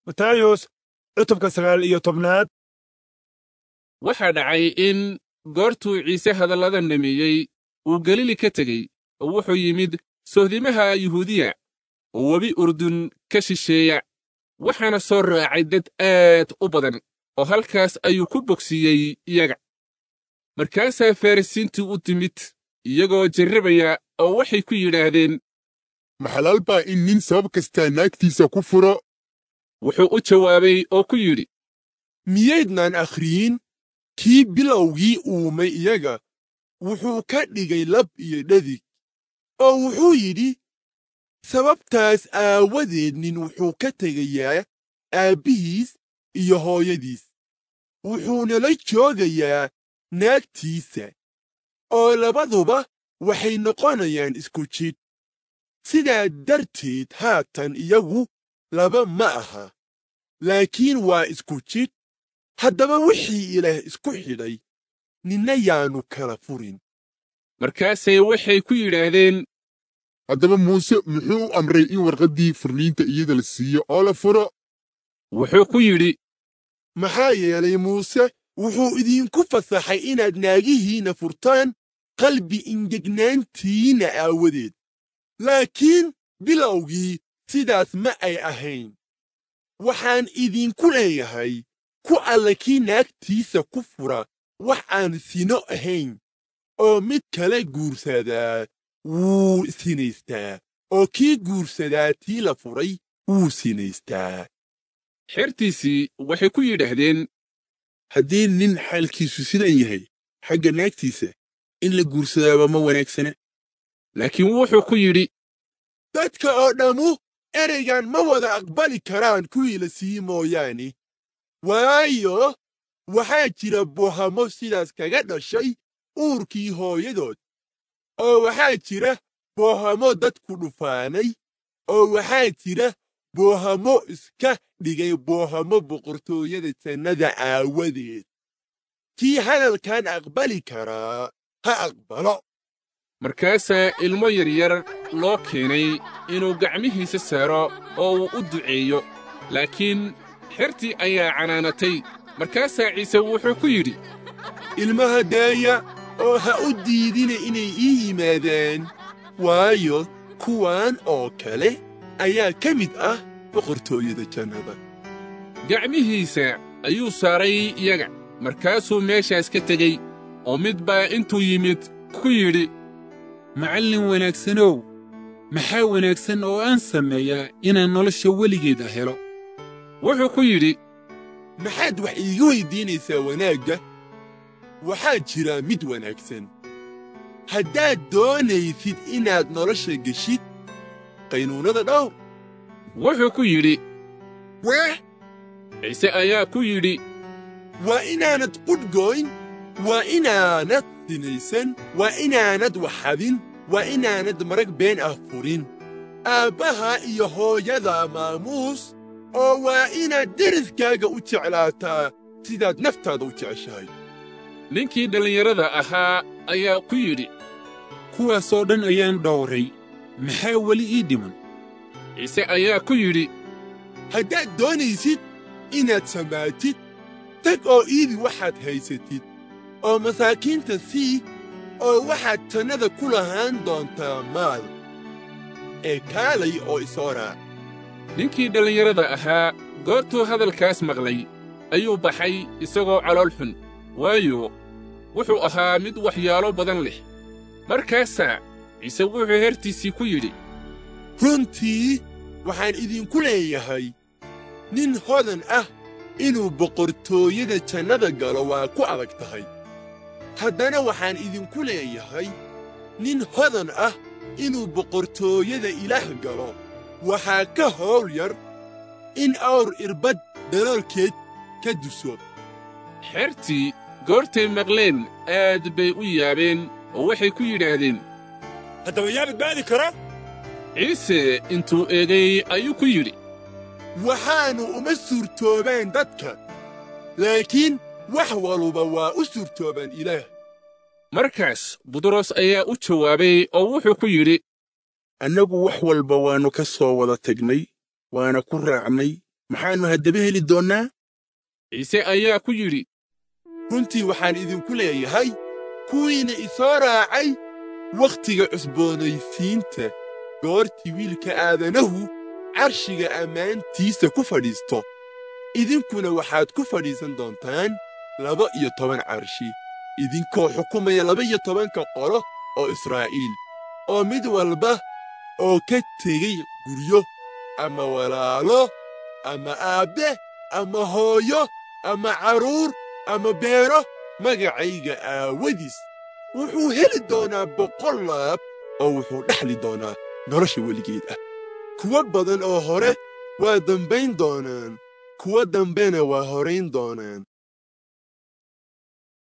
matayos cutubka sagaal iyo tobnaad waxaa dhacay in goortuu ciise hadallada dhameeyey uu galili ka tegey oo wuxuu yimid sohdimaha yuhuudiya oo webi urdun ka shisheeya waxaana soo raacay dad aad u badan oo halkaas ayuu ku bogsiiyey iyaga markaasaa farrisiintii u timid iyagoo jarrabaya oo waxay ku yidhaahdeen maxalaal baa in nin sabab kastaa naagtiisa ku furo wuxuu u jawaabay oo ku yidhi miyaydnaan akhriyin kii bilowgii uumay iyaga wuxuu ka dhigay lab iyo dhadig oo wuxuu yidhi sababtaas aawadeed nin wuxuu ka tegayaa aabbihiis iyo hooyadiis wuxuuna la joogayaa naagtiisa oo labaduba waxay noqonayaan isku jidh sidaa darteed haatan iyagu laba ma aha laakiin waa isku jidh haddaba wixii ilaah isku xidhay ninna yaannu kala furin markaasay waxay ku yidhaahdeen haddaba muuse muxuu u amray in warqaddii furniinta iyada la siiyo oo la furo wuxuu ku yidhi maxaa yeelay muuse wuxuu idinku fasaxay inaad naagihiinna furtaan qalbi ingegnaantiinna aawadeed laakiin bilowgii sidaas ma ay ahayn waxaan idinku leeyahay ku alla kii naagtiisa ku fura wax aan sino ahayn oo mid kale guursadaa wuu sinaystaa oo kii guursadaa tii la furay wuu sinaystaa xertiisii waxay ku yidhaahdeen haddii nin xaalkiisu sidan yahay xagga naagtiisa in la guursadaaba ma wanaagsana laakiin wuxuu ku yidhi dadka oo dhammu ereygan ma wada aqbali karaan kuwii la sii mooyaane waayo waxaa jira bohamo sidaas kaga dhashay uurkii hooyadood oo waxaa jira boohamo dadku dhufaanay oo waxaa jira boohamo iska dhigay boohamo boqortooyada jannada aawadeed kii hadalkan aqbali karaa ha aqbalo markaasaa ilmo yaryar loo keenay inuu gacmihiisa saaro oo uu u duceeyo laakiin xertii ayaa canaanatay markaasaa ciise wuxuu ku yidhi ilmaha daaya oo ha u diidina inay ii yimaadaan waayo kuwan oo kale ayaa ka mid ah boqortooyada jannada gacmihiisa ayuu saaray iyaga markaasuu meeshaas ka tegey oo mid baa intuu yimid ku yidhi macallin wanaagsanow maxaa wanaagsan oo aan sameeyaa inaan nolosha weligeeda helo wuxuu ku yidhi maxaad wax iiga weydiinaysaa wanaagga waxaa jira mid wanaagsan haddaad doonaysid inaad nolosha geshid qaynuunnada dhowr wuxuu ku yidhi weh ciise ayaa ku yidhi waa inaanad qudhgoyn waa inaanad sinaysan waa inaanad waxxadin waa inaanad marag been ah furin aabbaha iyo hooyada maamuus oo waa inaad deriskaaga u jeclaataa sidaad naftaada u jeceshahay ninkii dhallinyarada ahaa ayaa ku yidhi kuwaasoo dhan ayaan dhowray maxaa weli ii dhiman ciise ayaa ku yidhi haddaad doonaysid inaad samaatid tag oo iibi waxaad haysatid oo masaakiinta sii oo waxaad jannada ku lahaan doontaa maal ee kaalay oo isoo raac ninkii dhallinyarada ahaa goortuu hadalkaas maqlay ayuu baxay isagoo calool xun waayo wuxuu ahaa mid waxyaalo badan leh markaasaa ciise wuxuu hertiisii ku yidhi runtii waxaan idinku leeyahay nin hodan ah inuu boqortooyada jannada galo waa ku adag tahay haddana waxaan idinku leeyahay nin hodan ah inuu boqortooyada ilaah galo waxaa ka howl yar in awr irbad daloolkeed ka duso xertii goortay maqleen aad bay u yaabeen oo waxay ku yidhaahdeen haddaba yaa badbaadi kara ciise intuu eegay ayuu ku yidhi waxaannu uma suurtoobaan dadka laakiin wax waluba waa u suurtoobaan ilaah markaas butros ayaa u jawaabay oo wuxuu ku yidhi annagu wax walba waannu ka soo wada tegnay waana ku raacnay maxaannu haddaba heli doonnaa ciise ayaa ku yidhi runtii waxaan idinku leeyahay kuwiina isoo raacay wakhtiga cusboonaysiinta goortii wiilka aadanahu carshiga ammaantiisa ku fadhiisto idinkuna waxaad ku fadhiisan doontaan laba iyo toban carshi idinkoo xukumaya laba iyo tobanka qolo oo israa'iil oo mid walba oo ka tegey guryo ama walaalo ama aabbe ama hooyo ama carruur ama beero magacayga aawadiis wuxuu heli doonaa boqol laab oo wuxuu dhexli doonaa nolosha weligeed ah kuwo badan oo hore waa dambayn doonaan kuwo dambena waa horayn doonaan